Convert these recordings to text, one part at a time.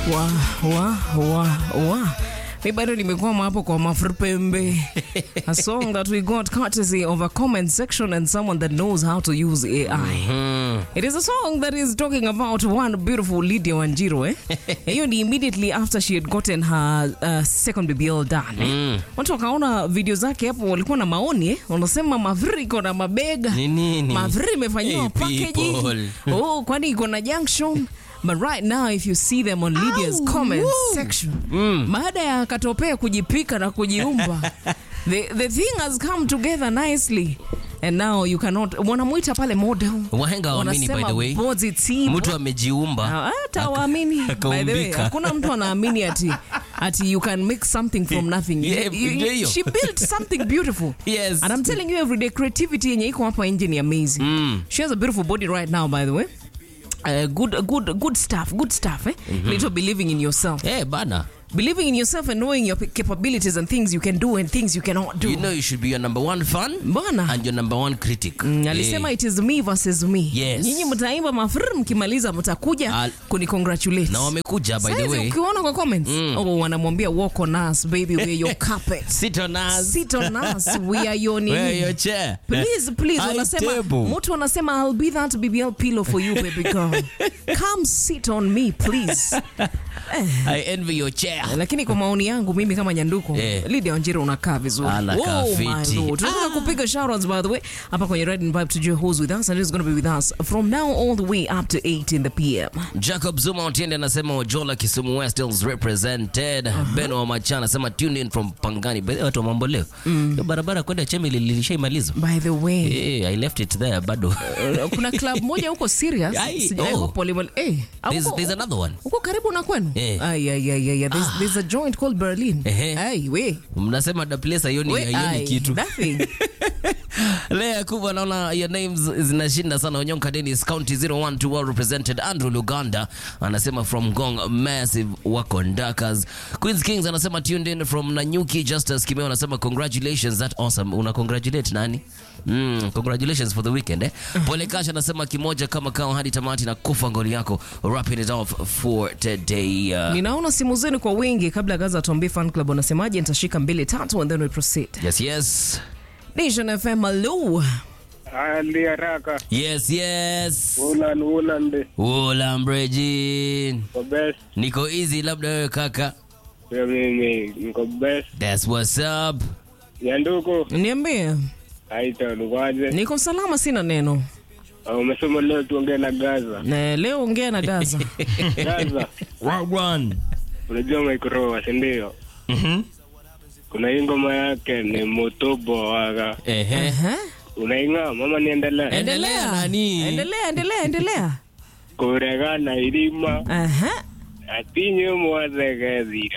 wa wa wa wa mi bado nimekwama hapo kwa mafrpembe a song that we got courtesy of a comment section and someone that knows how to use ai it is a song that is talking about one beautiful lydia wanjiro eh? hiyo ni immediately after she had gotten her uh, second bbl done eh? watu wakaona video zake hapo walikuwa na maoni eh? wanasema mavri iko na mabega Ni nini? mavri imefanyiwa Hey, packaging people. oh kwani iko na junction but right now if you see them on lydia's comment section baada ya katopea kujipika na kujiumba the, the thing has come together nicely and now you cannot wanamwita pale model Wahenga waamini, by the Wanasema way. body type. mtu amejiumba Ah, hata waamini by the way akaumbika. hakuna mtu anaamini ati ati you can make something from nothing Yeah, You- you- ndio hiyo. she built something beautiful Yes. and i'm telling you everyday creativity yenye iko hapa nje ni amazing she has a beautiful body right now by the way Uh, good good good stuff good stuff eh? little believing in yourself Eh, bana believing in yourself and knowing your capabilities and things you can do and things you cannot do you know you should be your number one fan Bana. and your number one critic Mm, alisema it is me versus me Yes. nyinyi mtaimba mafr mkimaliza mtakuja Al- kunicongratulate na wamekuja by the Saizi way ukiona kwa comments oh, wanamwambia walk on us baby we're your carpet sit on us sit on us we are your nini Wear your chair please please High wanasema table. mtu anasema i'll be that bbl pillow for you baby girl come sit on me please I envy your chair lakini kwa maoni yangu mimi kama nyanduko Eh. Lydia Wanjiru unakaa vizuri Anakaa Oh my fiti. lord. tunataka kupiga shoutouts by the way hapa kwenye Red and Vibe tujue who's with us and who's going to be with us from now all the way up to 8 in the pm Jacob Zuma Otiende anasema Ojola Kisumu West is represented. Ben wa Macha anasema tuned in from Pangani. By the way, watu wa mambo leo. Hiyo barabara kwenda Chemili lilishaimalizwa. by the way Eh, I left it there bado. uh, kuna club moja huko serious Ai, Sijai oh. hope wali- eh, There's, huko- there's another one. huko karibu na kwenu Eh. Ai, ai, ai, ai, ai. There's, there's a joint called Berlin Ehe. Ai, we Mnasema the place haioni we haioni ai, kitu. nothing Lea kubwa naona your names zinashinda sana. Onyonka Dennis County 01 well represented. Andrew Luganda anasema from Gong Massive wako Ndakas. Queens Kings anasema tuned in from Nanyuki. Justice Kimeo anasema congratulations that awesome. Una congratulate nani? Mm, congratulations for the weekend eh. Pole Kasha anasema kimoja kama kao hadi tamati na kufa ngoli yako. Wrapping it off for today. Uh, ninaona simu zenu kwa wingi kabla ya gaza tuambie fan club wanasemaje nitashika mbili tatu and then we proceed yes yes. nation fm hello Andi haraka Yes yes. Ulan Ulan Ula Mbrejin. Niko best Niko easy labda wewe kaka. pia mimi niko best That's what's up. Nyanduko niambie aita nukwaje niko salama sina neno umesema leo tuongee na Gaza na leo ongea na gaza Gaza Wagwan. unajua Microwa si ndio Mhm. kuna hii ngoma yake ni Motobo waga Ehe. Aha. unaing'aa mama niendelee Endelea endelea nani? endelea endelea endelea kuregana irima Aha. atinye mwathegethire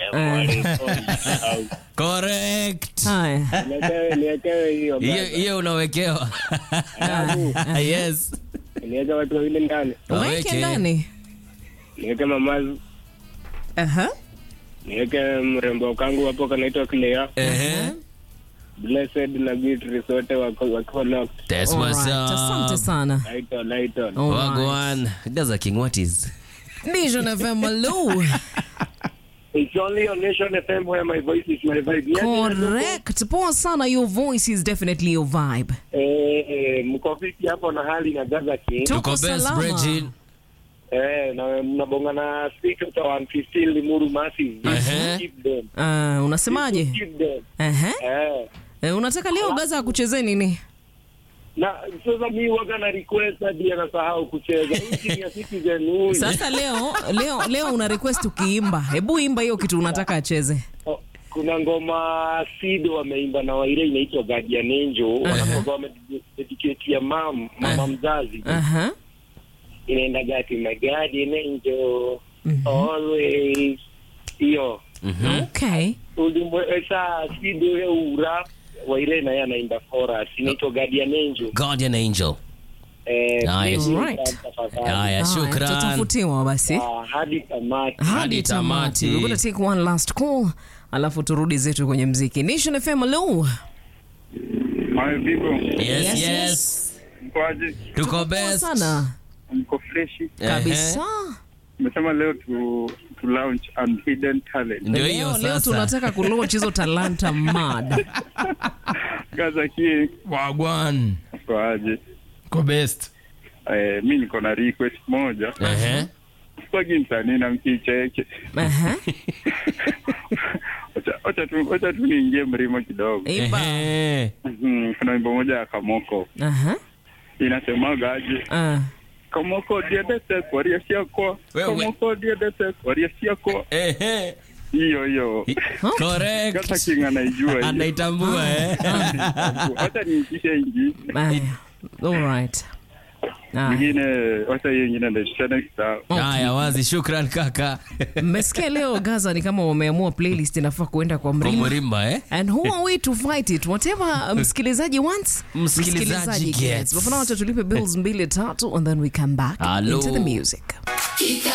mwarĩko Correct. haya niekewe niekewe hiyo Hiyo Gaza. hiyo unawekewa. Alafu, Yes. niweke watu wawili ndani weke Waweke. ndani niweke mamazu Aha. niweke mrembo kangu hapo kanaitwa Clea Ehe. Blessed na Beatrice wote wako wakiwa locked. That's what's Alright, asante up. sana Lighton, Lighton. Alright. Wagwan. Gaza King what is? nation fm hello It's only on Nation FM where my voice is my vibe. Yes, correct poa sana your voice is definitely your vibe Eh, eh, mko vipi hapo na hali na Gaza King? Tuko Tuko best salama. Bridget. Eh, na mnabonga na speaker to 115 Limuru Massive. Ehe. Keep them. Ah, unasemaje Keep them. Aha. Eh. Eh, unataka leo gaza akuchezee nini Na sasa mi waga na request hadi anasahau kucheza. Hii ni ya Citizen huyu. sasa leo leo leo una request ukiimba hebu imba hiyo kitu unataka acheze Oh, kuna ngoma Sido wameimba na Waire inaitwa Guardian Angel. Wanakuwa wamededicate ya mam, mama mzazi. Aha. inaenda gati my guardian angel always hiyo okay ulimwesa sido ura waire naye anaimba chorus inaitwa guardian angel Guardian Angel. eh Nice. please, Right. tafadhali. Haya, Haya, shukran. tutafutiwa basi Ah, hadi tamati hadi Hadi tamati. tamati We're gonna take one last call alafu turudi zetu kwenye mziki nation fm hello Hi people, Yes, Yes, yes. mkoaje? Tuko Poa best. sana Mko freshi? Ehe. kabisa umesema leo tu, tu launch unhidden talent. Ndio hiyo leo, leo sasa. tunataka kulaunch hizo talanta mad Gaza King Wagwan. kwa aje? Ko best. Eh, mi niko na request moja. Ehe. Sipagi msanii na mkicheke. Aha. Wacha- Wacha tu wacha tu niingie mrimo kidogo. Imba. Ehe. Mhm, Kuna wimbo moja ya Kamoko Aha. inasemaga aje? Ah. Kamoko diedete kwaria siako. Wewe. Kamoko diedete kwaria siako. Ehe. Hiyo hiyo. Gaza Correct. King anaijua hiyo. Anaitambua eh. Wacha niitishe ingi. Aya. All right. Aya. Ingine wacha hiyo ingine ndio next time. Haya, wazi. Shukran kaka. mmesikia leo gaza ni kama wameamua playlist inafaa kuenda kwa Kwa mrima Mrimba eh. and who are we to fight it whatever msikilizaji wants Msikilizaji gets. But for now, wacha tulipe bills mbili tatu and then we come back Hello. into the music